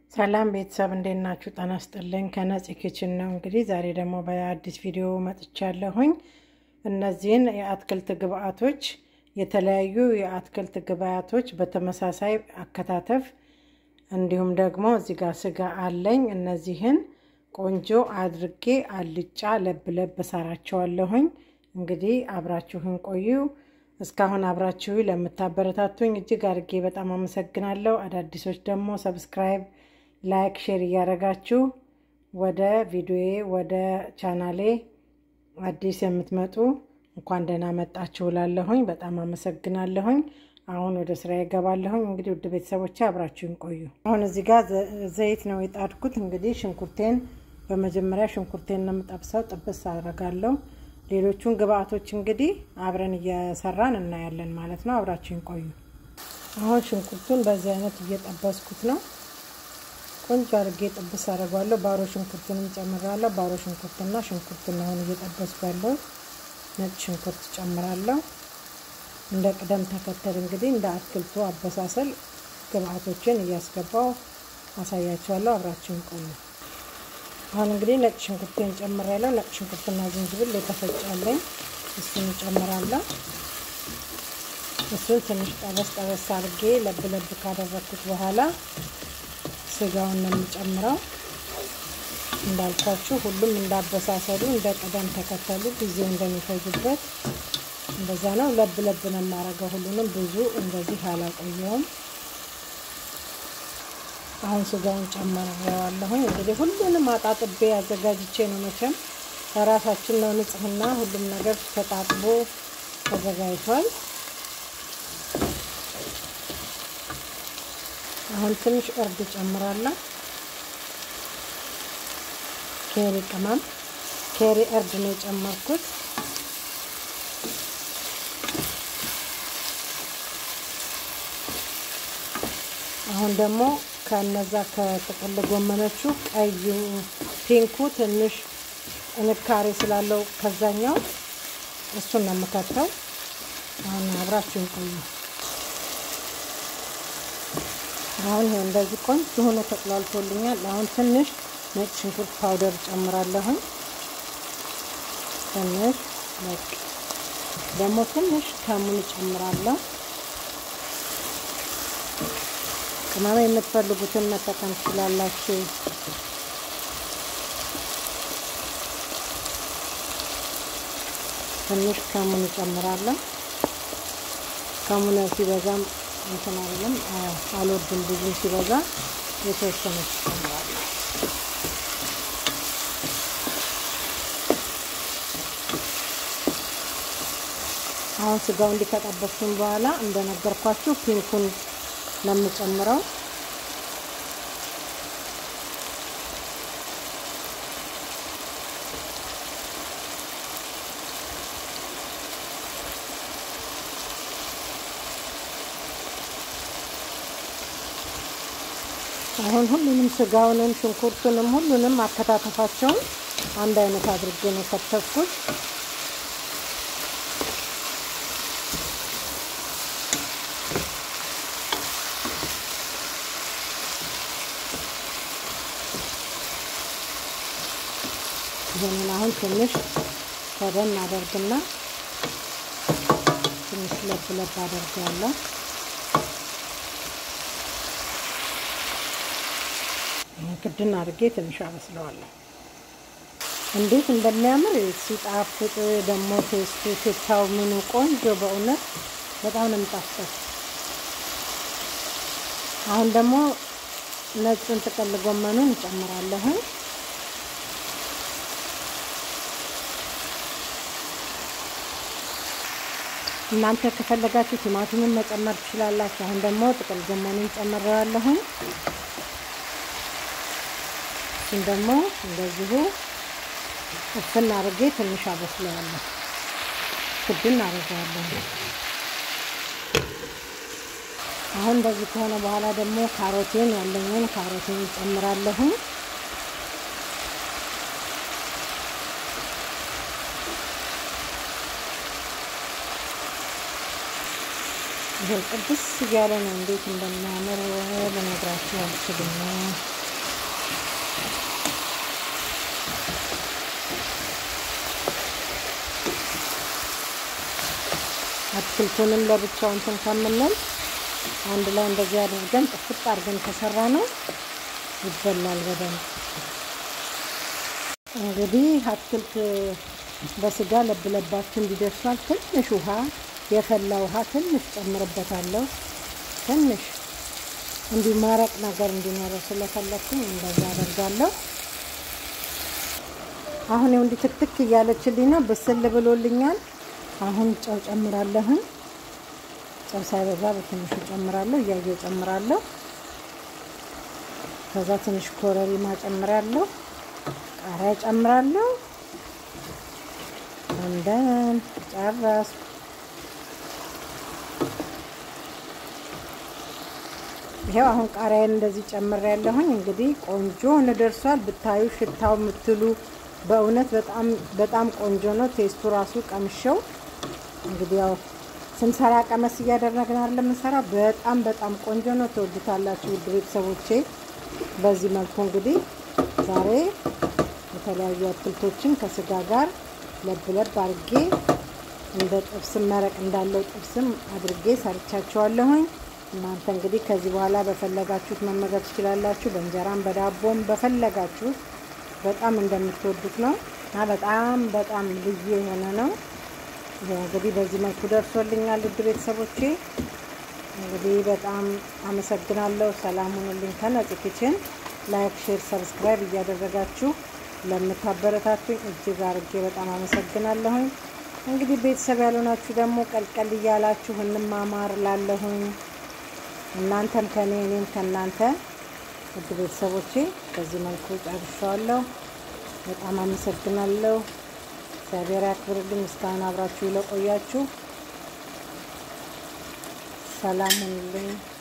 ሰላም ቤተሰብ እንዴት ናችሁ? ጤና ይስጥልኝ። ከነፂ ኪችን ነው። እንግዲህ ዛሬ ደግሞ በአዲስ ቪዲዮ መጥቻለሁኝ። እነዚህን የአትክልት ግብአቶች የተለያዩ የአትክልት ግብአቶች በተመሳሳይ አከታተፍ እንዲሁም ደግሞ እዚህ ጋር ስጋ አለኝ። እነዚህን ቆንጆ አድርጌ አልጫ ለብ ለብ ሰራቸዋለሁኝ። እንግዲህ አብራችሁን ቆዩ። እስካሁን አብራችሁ ለምታበረታቱኝ እጅግ አድርጌ በጣም አመሰግናለሁ። አዳዲሶች ደግሞ ሰብስክራይብ፣ ላይክ፣ ሼር እያደረጋችሁ ወደ ቪዲዮዬ ወደ ቻናሌ አዲስ የምትመጡ እንኳን ደህና መጣችሁ እላለሁኝ። በጣም አመሰግናለሁኝ። አሁን ወደ ስራ ይገባለሁኝ። እንግዲህ ውድ ቤተሰቦቼ አብራችሁን ቆዩ። አሁን እዚህ ጋር ዘይት ነው የጣድኩት። እንግዲህ ሽንኩርቴን በመጀመሪያ ሽንኩርቴን ነው የምጠብሰው። ጥብስ አደርጋለሁ። ሌሎቹን ግብአቶች እንግዲህ አብረን እየሰራን እናያለን ማለት ነው። አብራችሁን ቆዩ። አሁን ሽንኩርቱን በዚህ አይነት እየጠበስኩት ነው። ቆንጆ አድርጌ ጥብስ አደርገዋለሁ። ባሮ ሽንኩርቱንም ጨምራለሁ። ባሮ ሽንኩርትና ሽንኩርቱን አሁን እየጠበስኩ ያለው ነጭ ሽንኩርት ጨምራለሁ። እንደ ቅደም ተከተል እንግዲህ እንደ አትክልቱ አበሳሰል ግብአቶችን እያስገባው አሳያቸዋለሁ። አብራችሁን ቆዩ። አሁን እንግዲህ ነጭ ሽንኩርቴን ጨምራለሁ። ነጭ ሽንኩርትና ዝንጅብል የተፈጫለኝ እሱን ጨምራለሁ። እሱን ትንሽ ጠበስ ጠበስ አድርጌ ለብ ለብ ካደረግኩት በኋላ ስጋውን ነው የምጨምረው። እንዳልኳችሁ ሁሉም እንዳበሳሰሉ እንደ ቅደም ተከተሉ ጊዜው እንደሚፈጅበት እንደዛ ነው። ለብ ለብ ነው የማደርገው። ሁሉንም ብዙ እንደዚህ አላቆየውም። አሁን ስጋውን ጨምሬዋለሁኝ። እንግዲህ ሁሉንም አጣጥቤ አዘጋጅቼ ነው መቼም ለራሳችን ነው ንጽህና፣ ሁሉም ነገር ተጣጥቦ ተዘጋጅቷል። አሁን ትንሽ እርድ ጨምራለሁ። ኬሪ ቅመም፣ ኬሪ እርድ ነው የጨመርኩት። አሁን ደግሞ ከነዛ ከጥቅል ጎመኖቹ ቀዩ ፒንኩ ትንሽ ጥንካሬ ስላለው ከዛኛው እሱን ነው የምከተው። አሁን አብራችሁን ቆዩ። አሁን ይሄ እንደዚህ ቆንጆ ሆኖ ተቅላልቶልኛል። አሁን ትንሽ ነጭ ሽንኩርት ፓውደር ጨምራለሁኝ። ትንሽ በቃ ደግሞ ትንሽ ከሙን ጨምራለሁ። ቅመም የምትፈልጉትን መጠቀም ትችላላችሁ። ትንሽ ከሙን እጨምራለሁ። ከሙን ሲበዛም እንትን አይደለም አልወድም፣ ብዙ ሲበዛ የተወሰነ እጨምራለሁ። አሁን ስጋው እንዲከጠበስኩኝ በኋላ እንደነገርኳችሁ ፒንኩን ለምጨምረው አሁን ሁሉንም ስጋውንም ሽንኩርቱንም ሁሉንም አከታተፋቸውን አንድ አይነት አድርጌ ነው ከተፍኩት። ይህንን አሁን ትንሽ ከደን አደርግና ትንሽ ለብ ለብ አደርጋለሁ። ክድን አድርጌ ትንሽ አበስለዋለሁ። እንዴት እንደሚያምር ሲጣፍጥ ደግሞ ቴስቱ ሽታው ምኑ ቆንጆ በእውነት በጣም ነው የሚጣፍጠው። አሁን ደግሞ ነጩን ጥቅል ጎመኑን እንጨምራለሁን። እናንተ ከፈለጋችሁ ቲማቲምን መጨመር ትችላላችሁ። አሁን ደግሞ ጥቅል ጎመኑን ጨምረዋለሁኝ። እሱን ደግሞ እንደዚሁ እፍን አድርጌ ትንሽ አበስለዋለሁ። ክድን አድርገዋለሁ። አሁን እንደዚህ ከሆነ በኋላ ደግሞ ካሮቴን ያለኝን ካሮቴን ጨምራለሁ። ይሄ ቅድስ እያለ ነው። እንዴት እንደሚያምር ልነግራችሁ አልችልም። አትክልቱንም ለብቻው እንትን ከምንል አንድ ላይ እንደዚህ አድርገን ጥፍጥ አድርገን ከሰራ ነው ይበላል በደንብ። እንግዲህ አትክልት በስጋ ለብለባችሁ እንዲደርሷል። ትንሽ ውሃ የፈላ ውሃ ትንሽ ጨምርበታለሁ። ትንሽ እንዲህ መረቅ ነገር እንዲኖረው ስለፈለኩኝ እንደዛ አደርጋለሁ። አሁን ይኸው እንዲህ ትክትክ እያለችልኝ ነው፣ ብስል ብሎልኛል። አሁን ጨው ጨምራለሁኝ። ጨው ሳይበዛ በትንሹ ጨምራለሁ፣ እያየሁ ጨምራለሁ። ከዛ ትንሽ ኮረሪማ ጨምራለሁ፣ ቃሪያ ጨምራለሁ። እንደን ጨረስኩ። ይሄው አሁን ቃሪያን እንደዚህ ጨምር ያለሁኝ እንግዲህ ቆንጆ ሆኖ ደርሷል። ብታዩ ሽታው የምትሉ በእውነት በጣም በጣም ቆንጆ ነው። ቴስቱ ራሱ ቀምሸው እንግዲህ ያው ስንሰራ ቀመስ እያደረግን አይደል የምንሰራ። በጣም በጣም ቆንጆ ነው። ትወዱታላችሁ ውድ ቤተሰቦቼ። በዚህ መልኩ እንግዲህ ዛሬ የተለያዩ አትክልቶችን ከስጋ ጋር ለብ ለብ አድርጌ እንደ ጥብስም መረቅ እንዳለው ጥብስም አድርጌ ሰርቻቸዋለሁኝ። እናንተ እንግዲህ ከዚህ በኋላ በፈለጋችሁት መመገብ ትችላላችሁ። በእንጀራም በዳቦም በፈለጋችሁት በጣም እንደምትወዱት ነው እና በጣም በጣም ልዩ የሆነ ነው። ይሄ እንግዲህ በዚህ መልኩ ደርሶልኛል ውድ ቤተሰቦቼ። እንግዲህ በጣም አመሰግናለሁ። ሰላም ሁኑልኝ። ከነጽ ኪችን ላይክ፣ ሼር፣ ሰብስክራይብ እያደረጋችሁ ለምታበረታቱኝ እጅግ አርጌ በጣም አመሰግናለሁኝ። እንግዲህ ቤተሰብ ያልሆናችሁ ደግሞ ቀልቀል እያላችሁ እንማማር ላለሁኝ እናንተም ከኔ እኔም ከእናንተ ውድ ቤተሰቦቼ በዚህ መልኩ ጨርሻለሁ። በጣም አመሰግናለሁ። እግዚአብሔር ያክብርልኝ። እስካሁን አብራችሁ ለቆያችሁ ሰላም ሁኑልኝ።